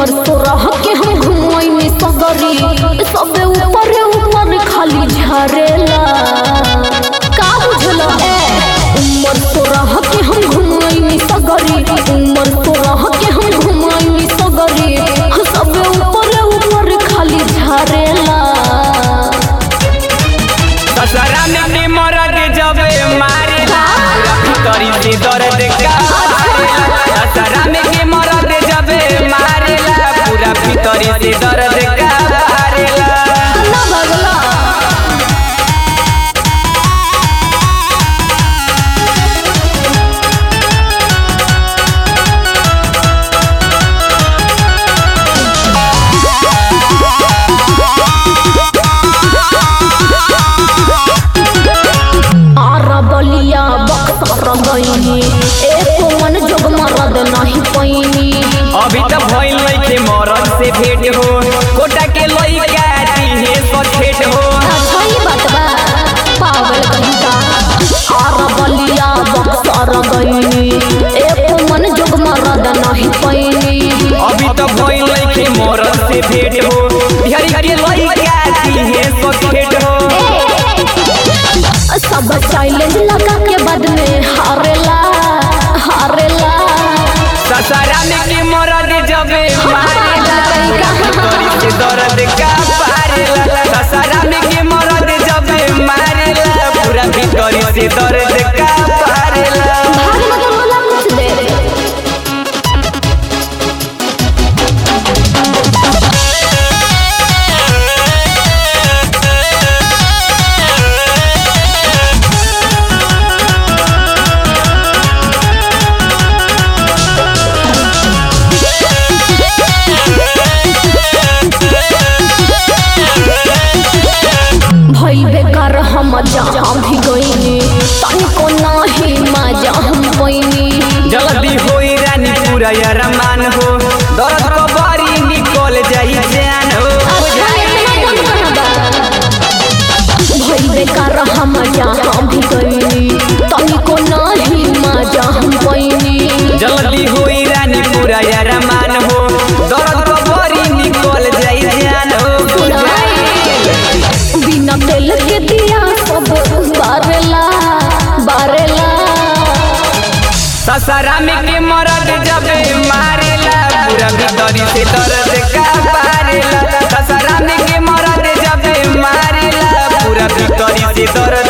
तो रह के हम घुमैनी सगरी सबे ऊपर ऊपर खाली झरेला का बुझल ए उमर तो रह के हम घुमैनी सगरी उमर तो रह के हम घुमैनी सगरी सबे ऊपर ऊपर खाली झरेला दशहरा में के मरद जब मारेला पूरा भीतरी से दर्द का मारेला दशहरा में के मरद जब मारेला पूरा भीतरी से दर्द का मारेला ना भगला आरा बलिया बक्सर गईनी एको मन जोग मरद नहीं पैनी अभी तो भइल लइके मरद से भेंट हो कोटा के लइका दिहे सखेट हो अच्छा ही बात बा पागल कहीं का आरा बलिया बक्सर गईनी एको मन जोग मरद नहीं पैनी अभी तो भइल लइके मरद से भेंट हो बिहारी के लइका दिहे सखेट हो सब चैलेंज लगा के बाद में हारेला हारेला ससरा में के मरद जब मारेला पूरा भीतरी से दर्द का पारेला ससरा में के मरद जब मारेला पूरा भीतरी से दर्द का पारेला भाग मत बोला कुछ दे भइल बेकार हम जहाँ भी गईनी तनिको नाही मजा हम पैनी जल्दी होई रानी पूरा अरमान हो दर्द को बारी निकल जाई जान हो भइल बेकार हम जहाँ भी गईनी तनिको नाही मजा हम पैनी जल्दी होई रानी पूरा अरमान हो दर्द को बारी निकल जाई जान हो बिना तेल के दिया सब बारेला बारेला ससरा में के मरद जब मारेला पूरा भीतरी से दर्द का पारेला ससरा में के मरद जब मारेला पूरा भीतरी से दर्द